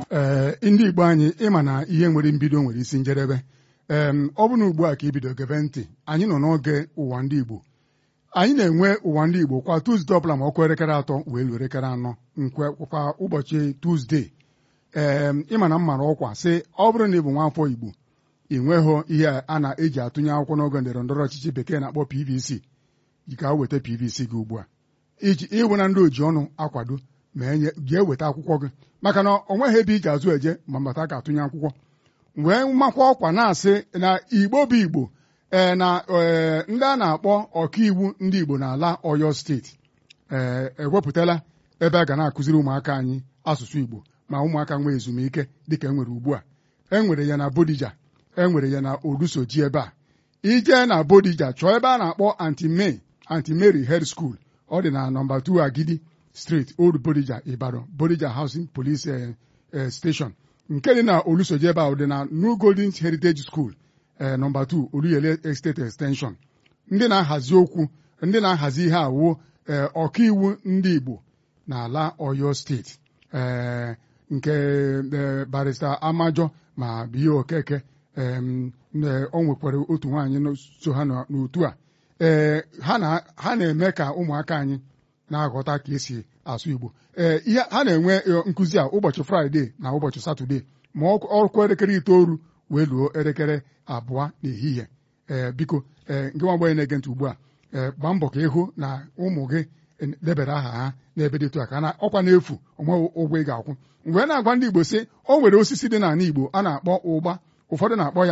ee ndị Igbo anyị ịma na ihe nwere mbido nwere isi njedebe ee ọ bụ na ugbu a ka ibido gebe ntị anyị nọ n'oge ụwa ndị Igbo anyị na-enwe ụwa ndị Igbo kwa Tuzdee ọbụla ma ọkụ elekere atọ wee luo elekere anọ nkwe kwa ụbọchị Tuzdee ee ịma na m mara ọkwa sị ọ bụrụ na ị bụ nwaafọ Igbo ị nweghị ihe a na-eji atụnye akwụkwọ n'oge ndọrọ ndọrọ ọchịchị bekee na-akpọ PVC ka weta PVC gị ugbu a iji ịhụ na ndị oji ọnụ akwado ma enye jee weta akwụkwọ gị maka na ọ nweghị ebe ị ga-azụ eje ma mbata ka atụnye akwụkwọ wee makwa ọkwa na-asị na Igbo bụ Igbo ee na ee ndị a na-akpọ ọkaiwu ndị Igbo n'ala Ọyọ steeti ee ewepụtala ebe a ga na-akụziri ụmụaka anyị asụsụ Igbo ma ụmụaka nwee ezumike dịka e nwere ugbu a e nwere ya na Bodija e nwere ya na Olusoji ebe a ije na Bodija chọọ ebe a na-akpọ Anti-May Anti-Mary Head School ọ dị na nọmba 2 Agidi Street Old Bodija Ibadan Bodija Housing Police Station nke dị na Olusoji ebe a dị na New Golden Heritage School ee nọmba 2 Oluyele Estate Extension ndị na-ahazi okwu ndị na-ahazi ihe awuo ee ọkaiwu ndị Igbo n'ala Ọyọ steeti ee nke barista Amajọ ma Biye Okeke o nwekwara otu nwaanyị so ha n'otu a ee ha na-eme ka ụmụaka anyị na-aghọta ka esi asụ Igbo ee ihe ha na-enwe nkụzi a ụbọchị Fraịde na ụbọchị Satọde ma ọkụ elekere itoolu wee luo elekere abụọ n'ehihie ee biko ee nke nwa agbọghọ na-ege ntị ugbu a ee gbaa mbọ ka ịhụ na ụmụ gị debere aha ha n'ebe dịtụ a ka na ọkwa n'efu onweghị ụgwọ ị ga-akwụ mgbe na-agwa ndị Igbo sị o nwere osisi dị n'ala Igbo a na-akpọ ụgba ụfọdụ na-akpọ ya